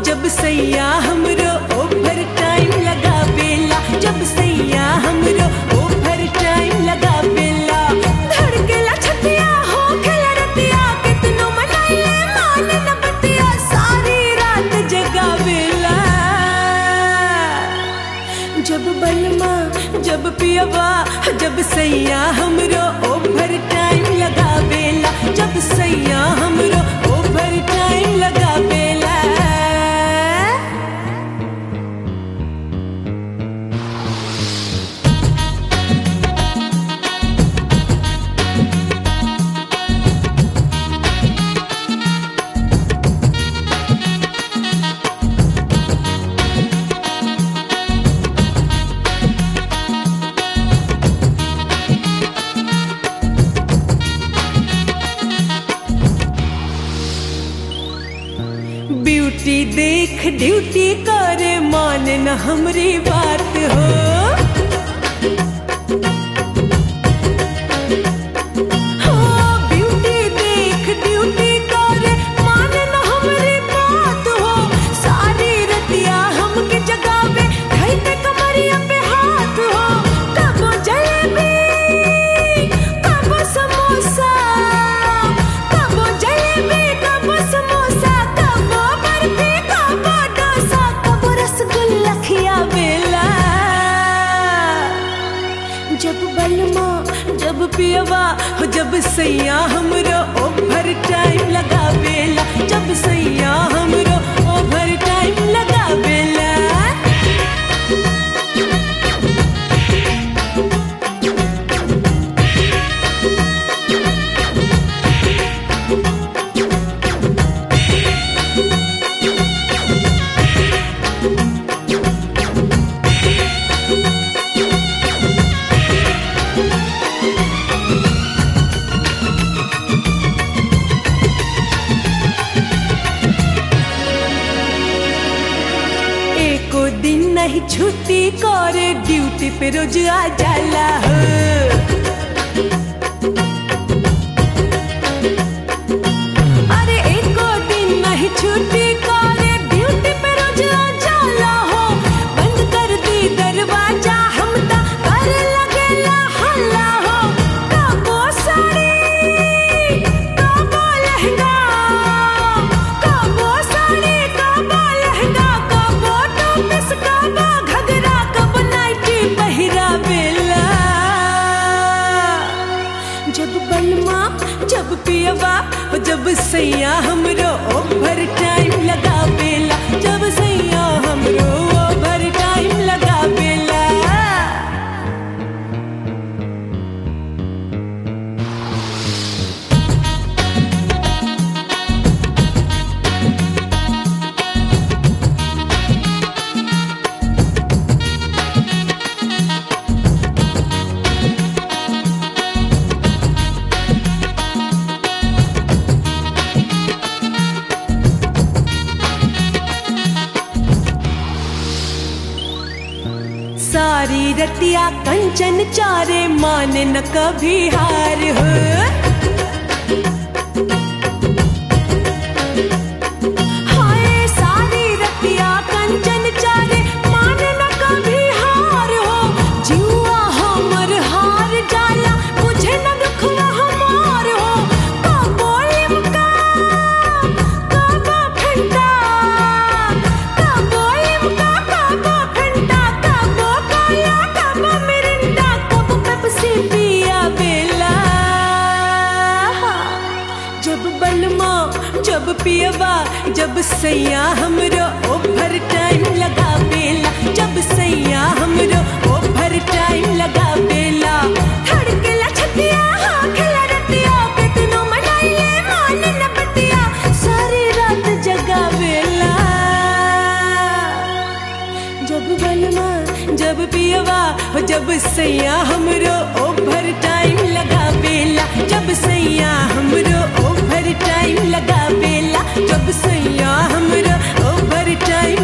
जब सैया हमरो ओवर टाइम लगा बेला जब सैया हमरो ओवर टाइम लगा बेला धड़केला छतिया हो खेला रतिया कितनो मनाइले मान न बतिया सारी रात जगावेला जब बलमा जब पियवा जब सैया हमरो ओवर टाइम लगा बेला जब सैया हमरो ओवर टाइम लगा बेला ब्यूटी देख ड्यूटी करे मान न हमरी बात हो हाँ, ब्यूटी देख ड्यूटी करे मान न हमरी बात हो सारी रतिया हमके जगावे धइते कमरिया पे हाथ हो कबो जलेबी कबो समोसा कबो जलेबी कबो समोसा कबो बर्फी कबो डोसा कबो रसगुल्ला खियावेला जब बलमा जब पियवा हो जब सैया हमरो ओवर टाइम लगा बेला जब सैया हमरो ओवर टाइम लगा बेला एको दिन नहीं छुट्टी करे ड्यूटी पे रोज आ जाला हो अरे एको दिन नहीं छुट्टी करे ड्यूटी पे रोज आ जाला हो बंद कर दी दरवाजा हम ता करे लगेला हल्ला हो कबो साड़ी कबो लहंगा कबो साड़ी कबो लहंगा कबो टोपस कबो घगरा कबो नाइटी पहिरा बेला जब बलमा जब पियवा जब सैया हमरो ओवर टाइम लगा बेला जब सैया हमरो ओवर टाइम लगा बेला सारी रतिया कंचन चारे मान न कभी हार हो हाय सारी रतिया कंचन चारे मान न कभी हार हो जुआ हमर हार जाला मुझे न दुखवा हमार हो कबो लिमका कबो फंटा कबो लिमका कबो फंटा कबो कोला कबो मिरिंडा कबो पेप्सी पिया बेला जब बलमा जब पियवा जब सैया हमरो ओवर टाइम लगा बेला जब सैया हमरो ओवर टाइम लगा बेला धड़केला छतिया हाँ खेला रतिया कितनो मनाइले मान न बतिया सारी रात जगा बेला जब बलमा जब पियवा हो जब सैया हमरो ओवर टाइम लगा बेला जब सैया हमरो ओवर टाइम लगा बेला जब सैया हमरो ओवर टाइम